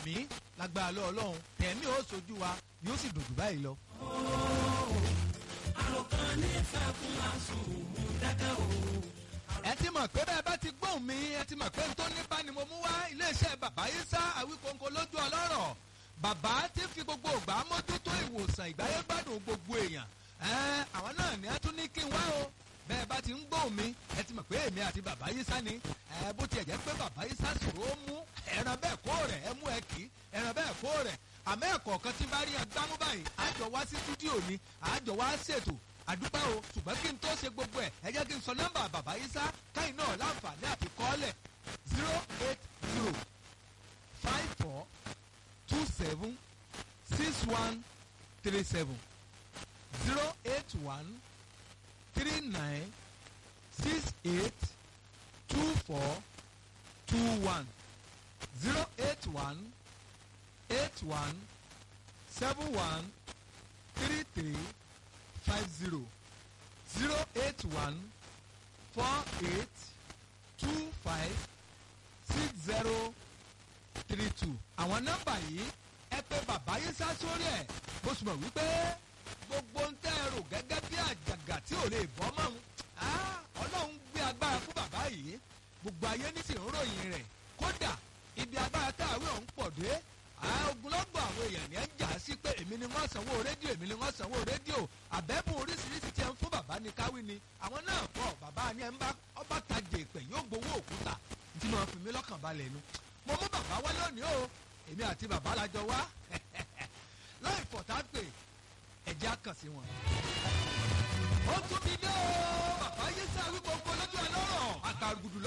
àmì lágbára lọ ọlọ́run tẹ̀mí ó sojú wa yóò sì dùn jù báyìí lọ. àròkàn nífẹ̀ẹ́ fún àsùnwò dákẹ́ o. ẹ ti mọ̀ pé bẹ́ẹ̀ bá ti gbóhùn mi ẹ ti mọ̀ pé n tó ní bá ni mo mú wá iléeṣẹ́ bàbá yìí sá àwíkóńkó lójú ọlọ́rọ̀ bàbá ti fi gbogbo ògbà mójútó ìwòsàn ìgbáyé gbádùn gbogbo èèyàn ẹ àwọn náà ní ẹ tún ní kí n wá o bẹ́ẹ̀ bá ti ń gbóhùn mi ẹ ti mọ̀ pé èmi àti bàbá yìí sá ni ẹ bó tiẹ̀ jẹ́ pé bàbá yìí sá sòrò ó mú ẹran bẹ́ẹ̀ kó rẹ̀ ẹ mú ẹ kì í ẹran bẹ́ẹ̀ kó rẹ̀ àmọ́ ẹ̀kọ́ kan tí bá rí ẹ gbámú báyìí àjọ wá sí stúdíò ni àjọ wá ṣètò àdúpẹ́ o ṣùgbọ́n kí n tó ṣe gbogbo ẹ̀ ẹ jẹ́ kí n sọ nọ́mbà bàbá yìí sá káyìn náà láǹfààní àti kọ́ọ̀lẹ̀ zero eight zero five four two seven six one three seven zero eight one three nine six eight two four two one zero eight one eight one seven one three three five zero zero eight one four eight two five six zero three two. àwọn nọ́mbà yìí ẹ pé bàbá yín sá sórí ẹ̀ bó sì mọ̀ wípé gbogbo ń tẹ́ ẹ rò gẹ́gẹ́ bí àjàgà tí ò lè bọ́ mọ́ ọ́n ọlọ́run gbé agbára fún bàbá yìí gbogbo ayé ní sì ń ròyìn rẹ̀ kódà ibi agbára tá àwẹ̀ ọ̀hún pọ̀ dé ogunlọ́gbọ̀ àwọn èèyàn ní ẹ̀ ń jà sí pé èmi ni wọ́n sanwó rédíò èmi ni wọ́n sanwó rédíò àbẹ́bùn oríṣiríṣi tí ẹ ń fún bàbá ní káwí ni àwọn náà pọ̀ bàbá ni ẹ ń bá ọba tajà ìpè yóò gbowó òkúta tí mo fi mí lọ́kàn balẹ̀ nu mo mú bàbá wá lónìí o èmi àti bàbá la jọ wá láì fọ̀tá pè ẹ̀jẹ̀ á kàn sí wọn. ó tún ti dé o bàbá yé sáré gbogbo lójú ẹ lọ́rọ̀ àgbàgùdù